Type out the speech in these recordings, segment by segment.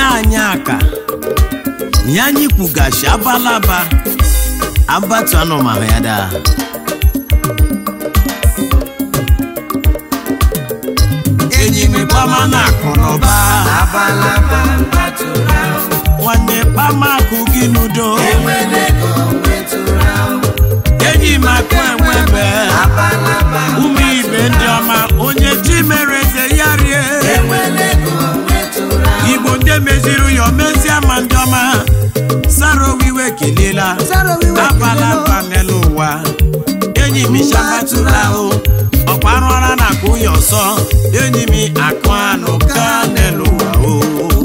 anyị aka ya anyị kwugachi abalaba abatu anụmanụ ya daa enyi m kpama na akụ na ụba abalaba mbatụrụ ahụ nwanne kpama akụ gị n'udo enwere ego nwetụrụ ahụ enyi m akụ enwebe abalaba ụmụ ibe ndị ọma onye ji mere eze ya rie enwere ego nwetụrụ ahụ igbo ndị meziri ya omezie ma ndị ọma sara owiwe kelela Sara owiwe abala kelela. mba n'elu ụwa enyi m shabatụrụ ahụ ọkwa arụ ọra na akụ ya ọsọ enyi m akụ anụ ka n'elu ụwa o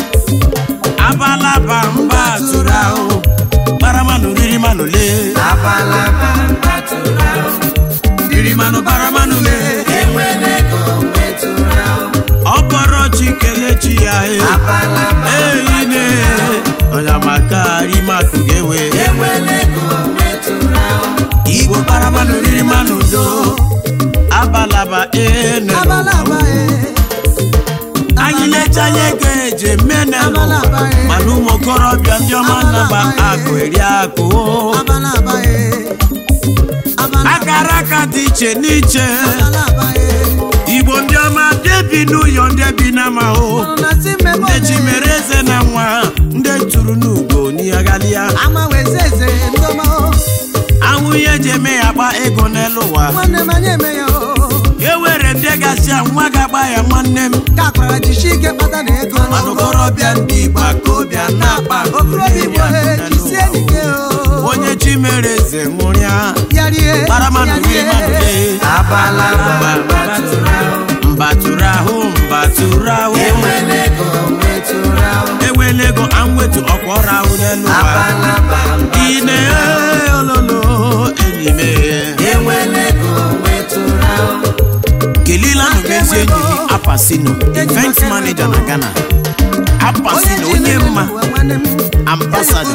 abalaba mba tụrụ ahụ kparamanụ riri manụ lee abalaba mbatụrụ ahụ riri manụ kparamanụ lee enwere ego nwetụrụ ahụ ọ bọrọ chi kelee chi ya e abalaba eyine onye maka rimakụ ga-ewe enwere ego nwetụrụ ahụ igbo kparamanụ riri manụ do abalaba ene abalaba e anyị lecha ya ego eje menelụ Abalaba, eh. mana ụmụ okorobịa ndị ọma nnaba Abalaba, eh. akụ eri akụ abalaba e abalaba akara aka dị iche n'iche abalaba e igbo ndị ọma ndị bi n'ụyọ ndị bi n'amahụ ọrụ na si mmemme ndị chi mere eze na nwa ndị tụrụ n'ugo n'ịghalịa ama weze eze ndọma o ahụ ihe eji eme ya akpa ego n'elu ụwa nwanne m anyị eme ya o e were ndị gasị a nwa ga-agba ya nwanne m ka akwara jishi ike kpata na ego mana okorobịa ndị igbo akobịa na-akpa okorobịa igbo he jisie n'ike o onye chi mere eze nwụrịa ya rie kparamanụ ya rie manụ rie lee abalaba mbatụrụ ahụ mbatụrụ ahụ mbatụrụ ahụ enwere ego nwetụrụ ahụ enwela ego anwetu ọkwa ọrụ ahụ n'elu ụwa abalaba ine ololo enyi m enwere ego nwetụrụ ahụ kelila nụmezi enyi m apasino event manager na ghana apasino onye mma ambassador.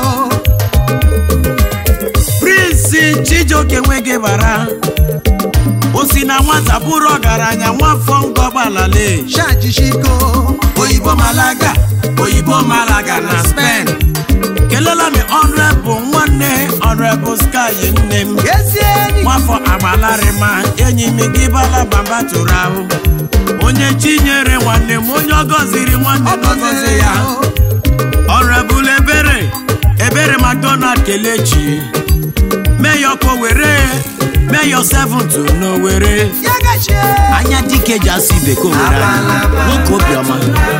prince chijioke nweghị bara o si na nwata bụrụ ọgaranya nwafọ ngọgbalale shajishiko oyibo malaga oyibo malaga na spen kelela m ọnrebụ nwanne ọnrebụ sky nne m ezi enyi nwafọ agbalarịma enyi m gị balabamba tụrụ ahụ onye chinyere nwanne m onye ọ gọziri nwanne ọ m ọgọzi gọziri ya ya ọnrebụl ebere ebere mcdonald kelechi meyọ ka were meyọ 7 n'owere ya gachie anya dike ji asụ ibe ka owere anya nwoke obiọma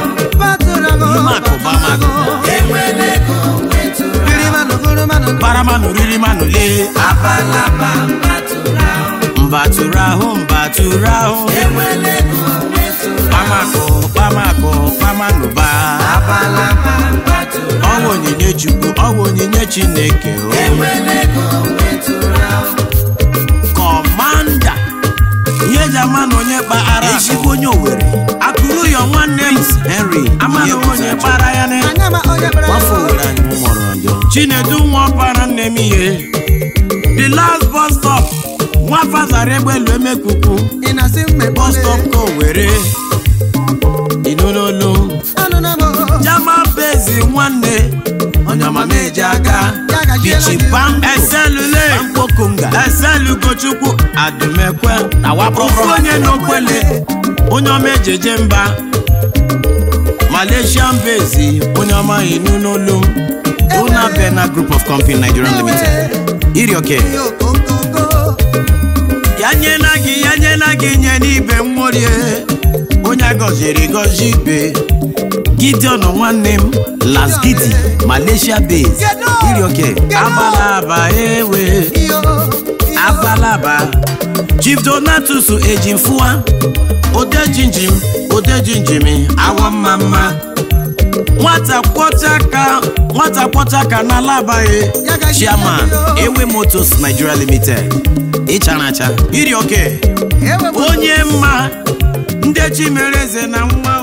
Imakụba, enwere ego nwetụrụ paramanụ riri manụ lee abalaba mbatụrụ ahụ mbatụrụ ahụ mbatụrụ ahụ enwere ego nwetụrụ kpamakụ kpamakụ kpamanụba abalaba mbatụrụ ọwụ onyinye chukwu ọwụ onyinye chineke o enwere ego nwetụrụ ahụ kọmanda ihe eji ama na onye kpaara ezigbo onye owere akụrụ ya nwanne m henry ama na onye kpara ya na nwafọ owere anyị mụrụ njọ chinedu nwa ọkpara nne m ihe the last bus stop nwafa zara egbelu emekuku bus stop ka owere inonolu jama bezi nwanne onyamameji aga bichibam eselule mkpokunga eselugochukwu adumekwe ofu onye n'okwele onye ọma ejeje mba malaysian bezi onye ọma inu n'olu una bena group of company nigerian limited irioke ya nyela gị ya nyela gị nye n'ibe mmorie onye a gọziri gọzi ibe gideon nwanne m las gidi malaysia base irioke abalaba ewe abalaba chief donatus ejimfua odejinjim odejinjim awọ mma mma nwata kwọcha aka nwata kwọcha aka na alabaghị chairman ewe motos nigeria limited ịchara acha iri oke onye mma ndị chi mere eze na nwa